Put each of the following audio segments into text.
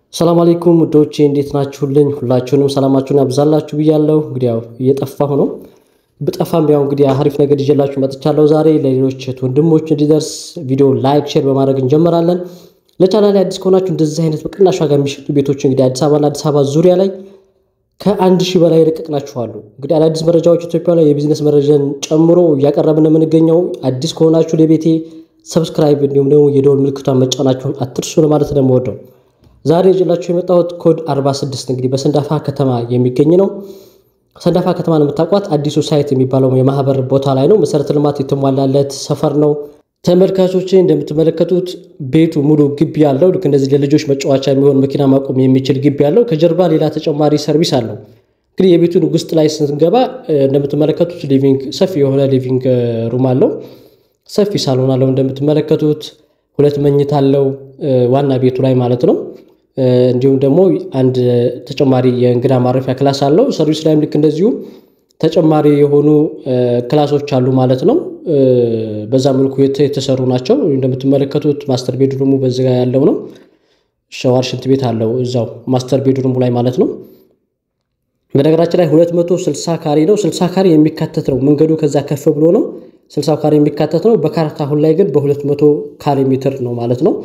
ሰላም አለይኩም ውዶቼ እንዴት ናችሁልኝ? ሁላችሁንም ሰላማችሁን ያብዛላችሁ ብያለሁ። እንግዲህ ያው እየጠፋሁ ነው። ብጠፋም ያው እንግዲህ አሪፍ ነገር ይዤላችሁ መጥቻለሁ ዛሬ። ለሌሎች ወንድሞች እንዲደርስ ቪዲዮ ላይክ፣ ሼር በማድረግ እንጀምራለን። ለቻናል ላይ አዲስ ከሆናችሁ እንደዚህ አይነት በቅናሽ ዋጋ የሚሸጡ ቤቶች እንግዲህ አዲስ አበባና አዲስ አበባ ዙሪያ ላይ ከአንድ ሺህ በላይ ለቀቅናችኋሉ። እንግዲህ አዳዲስ መረጃዎች ኢትዮጵያ ላይ የቢዝነስ መረጃን ጨምሮ እያቀረብን የምንገኘው አዲስ ከሆናችሁ ለቤቴ ሰብስክራይብ እንዲሁም ደግሞ የደወል ምልክቷን መጫናችሁን አትርሱ ለማለት ነው የምወደው። ዛሬ ይዤላችሁ የመጣሁት ኮድ 46 እንግዲህ በሰንዳፋ ከተማ የሚገኝ ነው። ሰንዳፋ ከተማን የምታውቋት አዲሱ ሳይት የሚባለው የማህበር ቦታ ላይ ነው። መሰረተ ልማት የተሟላለት ሰፈር ነው። ተመልካቾች እንደምትመለከቱት ቤቱ ሙሉ ግቢ ያለው ልክ እንደዚህ ለልጆች መጫወቻ የሚሆን መኪና ማቆም የሚችል ግቢ ያለው ከጀርባ ሌላ ተጨማሪ ሰርቪስ አለው። እንግዲህ የቤቱን ውስጥ ላይ ስንገባ እንደምትመለከቱት ሊቪንግ ሰፊ የሆነ ሊቪንግ ሩም አለው። ሰፊ ሳሎን አለው። እንደምትመለከቱት ሁለት መኝታ አለው ዋና ቤቱ ላይ ማለት ነው። እንዲሁም ደግሞ አንድ ተጨማሪ የእንግዳ ማረፊያ ክላስ አለው። ሰርቪስ ላይም ልክ እንደዚሁ ተጨማሪ የሆኑ ክላሶች አሉ ማለት ነው። በዛ መልኩ የተሰሩ ናቸው። እንደምትመለከቱት ማስተር ቤድሩሙ በዚህ ጋር ያለው ነው። ሸዋር ሽንት ቤት አለው እዛው ማስተር ቤድሩሙ ላይ ማለት ነው። በነገራችን ላይ 260 ካሬ ነው። 60 ካሬ የሚካተት ነው። መንገዱ ከዛ ከፍ ብሎ ነው 60 ካሬ የሚካተት ነው። በካርታ አሁን ላይ ግን በ200 ካሬ ሜትር ነው ማለት ነው።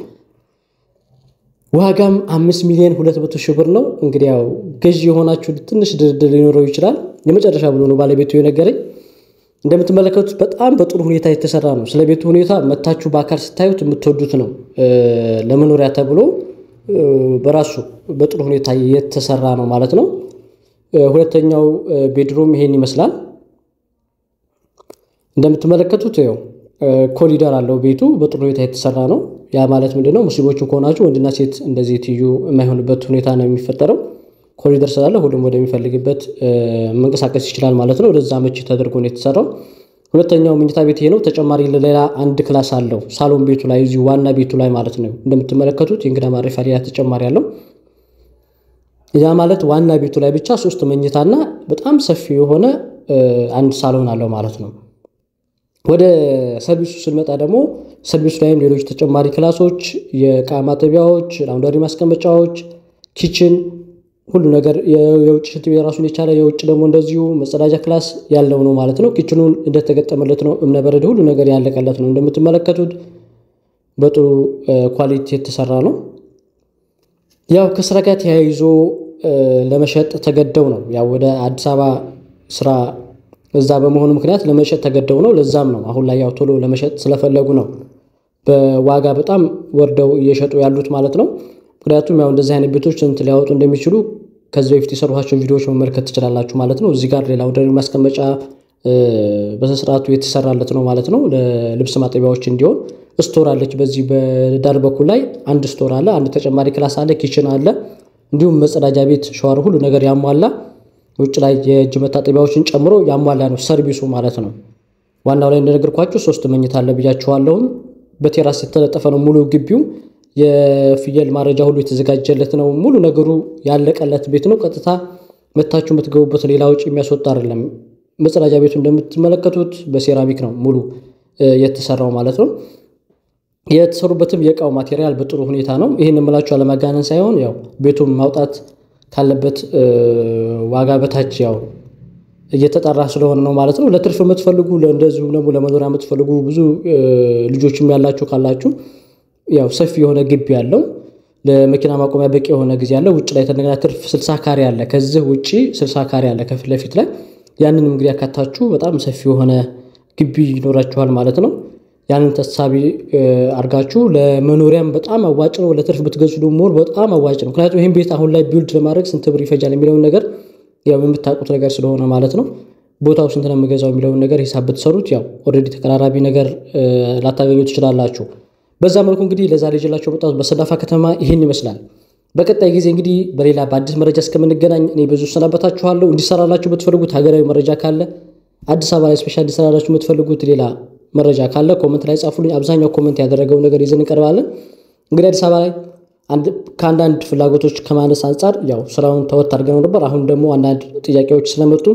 ዋጋም አምስት ሚሊዮን ሁለት መቶ ሺህ ብር ነው። እንግዲህ ያው ገዢ የሆናችሁ ትንሽ ድርድር ሊኖረው ይችላል። የመጨረሻ ብሎ ነው ባለቤቱ የነገረኝ። እንደምትመለከቱት በጣም በጥሩ ሁኔታ የተሰራ ነው። ስለ ቤቱ ሁኔታ መታችሁ በአካል ስታዩት የምትወዱት ነው። ለመኖሪያ ተብሎ በራሱ በጥሩ ሁኔታ የተሰራ ነው ማለት ነው። ሁለተኛው ቤድሮም ይሄን ይመስላል። እንደምትመለከቱት ያው ኮሊደር አለው ቤቱ በጥሩ ሁኔታ የተሰራ ነው። ያ ማለት ምንድነው? ሙስሊሞቹ ከሆናችሁ ወንድና ሴት እንደዚህ ትዩ የማይሆንበት ሁኔታ ነው የሚፈጠረው። ኮሪደር ስላለ ሁሉም ወደሚፈልግበት መንቀሳቀስ ይችላል ማለት ነው። ወደዛ መቼ ተደርጎ ነው የተሰራው። ሁለተኛው መኝታ ቤት ይሄ ነው። ተጨማሪ ሌላ አንድ ክላስ አለው ሳሎን ቤቱ ላይ እዚሁ ዋና ቤቱ ላይ ማለት ነው። እንደምትመለከቱት የእንግዳ ማረፊያ ሌላ ተጨማሪ አለው። ያ ማለት ዋና ቤቱ ላይ ብቻ ሶስት መኝታና በጣም ሰፊ የሆነ አንድ ሳሎን አለው ማለት ነው። ወደ ሰርቪሱ ስንመጣ ደግሞ ሰርቪሱ ላይም ሌሎች ተጨማሪ ክላሶች፣ የእቃ ማጠቢያዎች፣ ላውንደሪ ማስቀመጫዎች፣ ኪችን ሁሉ ነገር የውጭ ሽንት ቤት ራሱን የቻለ የውጭ ደግሞ እንደዚሁ መጸዳጃ ክላስ ያለው ነው ማለት ነው። ኪችኑን እንደተገጠመለት ነው። እብነበረድ ሁሉ ነገር ያለቀለት ነው። እንደምትመለከቱት በጥሩ ኳሊቲ የተሰራ ነው። ያው ከስራ ጋር ተያይዞ ለመሸጥ ተገደው ነው ያው ወደ አዲስ አበባ ስራ እዛ በመሆኑ ምክንያት ለመሸጥ ተገደው ነው። ለዛም ነው አሁን ላይ ያው ቶሎ ለመሸጥ ስለፈለጉ ነው በዋጋ በጣም ወርደው እየሸጡ ያሉት ማለት ነው። ምክንያቱም ያው እንደዚህ አይነት ቤቶች ስንት ሊያወጡ እንደሚችሉ ከዚህ በፊት የሰሯቸውን ቪዲዮዎች መመልከት ትችላላችሁ ማለት ነው። እዚህ ጋር ሌላ ወደ ማስቀመጫ በስርዓቱ የተሰራለት ነው ማለት ነው። ለልብስ ማጠቢያዎች እንዲሆን ስቶር አለች። በዚህ በዳር በኩል ላይ አንድ ስቶር አለ። አንድ ተጨማሪ ክላስ አለ። ኪችን አለ። እንዲሁም መጸዳጃ ቤት፣ ሸዋር ሁሉ ነገር ያሟላ ውጭ ላይ የእጅ መታጠቢያዎችን ጨምሮ ያሟላ ነው ሰርቪሱ ማለት ነው። ዋናው ላይ እንደነገርኳችሁ ሶስት መኝታ አለ ብያችኋለሁም። በቴራስ የተለጠፈ ነው ሙሉ ግቢው። የፍየል ማረጃ ሁሉ የተዘጋጀለት ነው። ሙሉ ነገሩ ያለቀለት ቤት ነው። ቀጥታ መታችሁ የምትገቡበት ሌላ ውጭ የሚያስወጣ አይደለም። መጸዳጃ ቤቱ እንደምትመለከቱት በሴራሚክ ነው ሙሉ የተሰራው ማለት ነው። የተሰሩበትም የእቃው ማቴሪያል በጥሩ ሁኔታ ነው። ይህን የምላችሁ አለማጋነን ሳይሆን ያው ቤቱን ማውጣት ካለበት ዋጋ በታች ያው እየተጠራ ስለሆነ ነው ማለት ነው። ለትርፍ የምትፈልጉ እንደዚሁም ደግሞ ለመኖሪያ የምትፈልጉ ብዙ ልጆችም ያላችሁ ካላችሁ ያው ሰፊ የሆነ ግቢ ያለው ለመኪና ማቆሚያ በቂ የሆነ ጊዜ ያለው ውጭ ላይ ተነገና ትርፍ ስልሳ ካሬ አለ። ከዚህ ውጭ ስልሳ ካሬ አለ ከፊት ለፊት ላይ ያንን እንግዲህ ያካታችሁ በጣም ሰፊ የሆነ ግቢ ይኖራችኋል ማለት ነው። ያንን ተሳቢ አድርጋችሁ ለመኖሪያም በጣም አዋጭ ነው። ለትርፍ ብትገዙ ደግሞ በጣም አዋጭ ነው። ምክንያቱም ይህን ቤት አሁን ላይ ቢውልድ ለማድረግ ስንት ብር ይፈጃል የሚለውን ነገር ያው የምታውቁት ነገር ስለሆነ ማለት ነው። ቦታው ስንት ነው የምገዛው የሚለውን ነገር ሂሳብ ብትሰሩት ያው ኦልሬዲ ተቀራራቢ ነገር ላታገኙ ትችላላችሁ። በዛ መልኩ እንግዲህ ለዛሬ ይዤላችሁ የመጣሁት በሰንዳፋ ከተማ ይህን ይመስላል። በቀጣይ ጊዜ እንግዲህ በሌላ በአዲስ መረጃ እስከምንገናኝ እኔ ብዙ ሰናበታችኋለሁ። እንዲሰራላችሁ የምትፈልጉት ሀገራዊ መረጃ ካለ አዲስ አበባ ላይ ስፔሻል እንዲሰራላችሁ የምትፈልጉት ሌላ መረጃ ካለ ኮመንት ላይ ጻፉልኝ። አብዛኛው ኮመንት ያደረገው ነገር ይዘን እንቀርባለን። እንግዲህ አዲስ አበባ ላይ ከአንዳንድ ፍላጎቶች ከማነስ አንጻር ያው ስራውን ተወት አድርገነው ነበር። አሁን ደግሞ አንዳንድ ጥያቄዎች ስለመጡ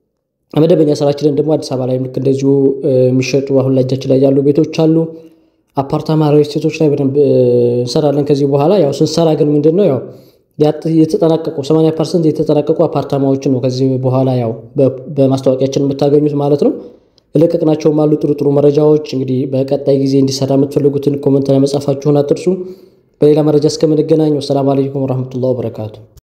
መደበኛ ስራችንን ደግሞ አዲስ አበባ ላይ ልክ እንደዚሁ የሚሸጡ አሁን ላይ እጃችን ላይ ያሉ ቤቶች አሉ። አፓርታማ ሪል ስቴቶች ላይ በደንብ እንሰራለን ከዚህ በኋላ። ያው ስንሰራ ግን ምንድን ነው ያው የተጠናቀቁ 80 ፐርሰንት የተጠናቀቁ አፓርታማዎችን ነው ከዚህ በኋላ ያው በማስታወቂያችን የምታገኙት ማለት ነው። የለቀቅናቸውም አሉ ጥሩ ጥሩ መረጃዎች። እንግዲህ በቀጣይ ጊዜ እንዲሰራ የምትፈልጉትን ኮመንት ላይ መጻፋችሁን አትርሱ። በሌላ መረጃ እስከምንገናኝ ወሰላም አለይኩም ወረህመቱላህ ወበረካቱ።